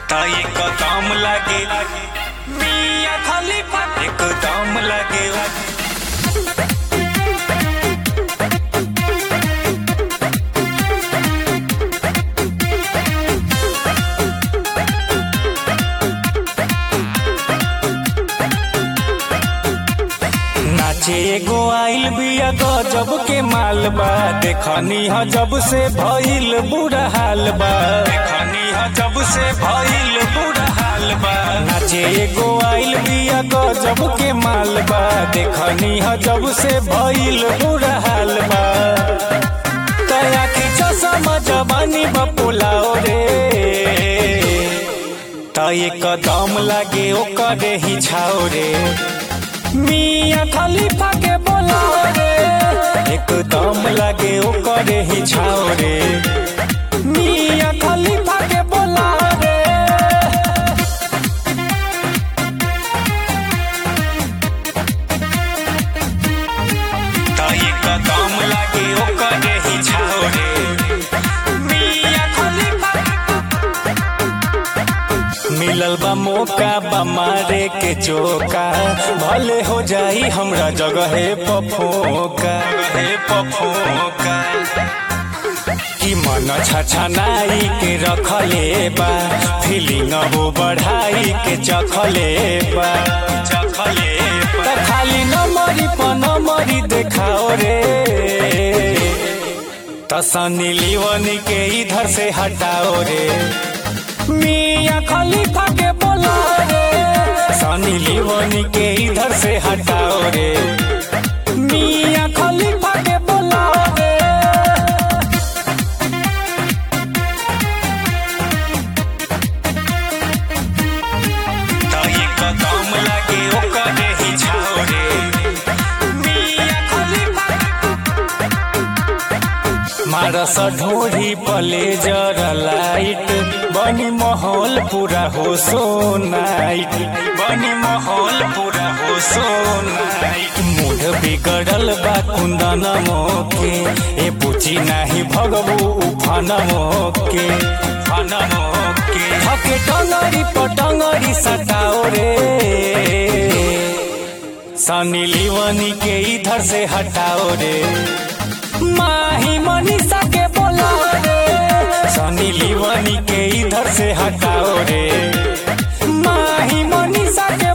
ता एकदम लागे मिया खलीफा एकदम लागे नाचे एगो आइल बिया गजब के माल बा देखनी ह जब से भइल बुरा हाल बा देखनी ह जब से भइल बुरा हाल बा नाचे एगो आइल बिया गजब के माल बा देखनी ह जब से भइल बुरा हाल बा तया की चश्मा जवानी बपुलाओ रे त एकदम लागे ओकरे ही छाओ रे मिया खलीफा के बोला रे एकदम लागे ओकरे ही छाओ रे मिया खलीफा के बोला रे त एकदम लागे ओकरे ही छाओ रे मिया खलीफा मिलल बा मौका बा मारे के चौका भले हो जाई हमरा जगहे पफोका जगहे पफोका कि मन छछनाई के रखले बा फीलिंग वो बढ़ाई के चखले बा चखले बा खाली नमरी प नमरी देखाओ रे तसनी लीवनी के इधर से हटाओ रे मिया खलीफा के बोला रे सनी लीवनी के इधर से हटाओ रे मिया खलीफा के बोला रे त एकदम लागे ओकरे ही छाओ रे मिया खलीफा मारस ढोढ़ी प्लेजर लाइट बनी माहौल पूरा हो सो नाइट बनी माहौल पूरा हो सो नाइट मूड बिगड़ल बा कुंदन मोके ए पूछी नाही भगबू उफन मोके फन मोके हके टंगरी पटंगरी सटाओ रे सनी लीवनी के इधर से हटाओ रे माही मनीषा के बोला रे सनी लीवनी के इधर से हटाओ रे माही मनीषा के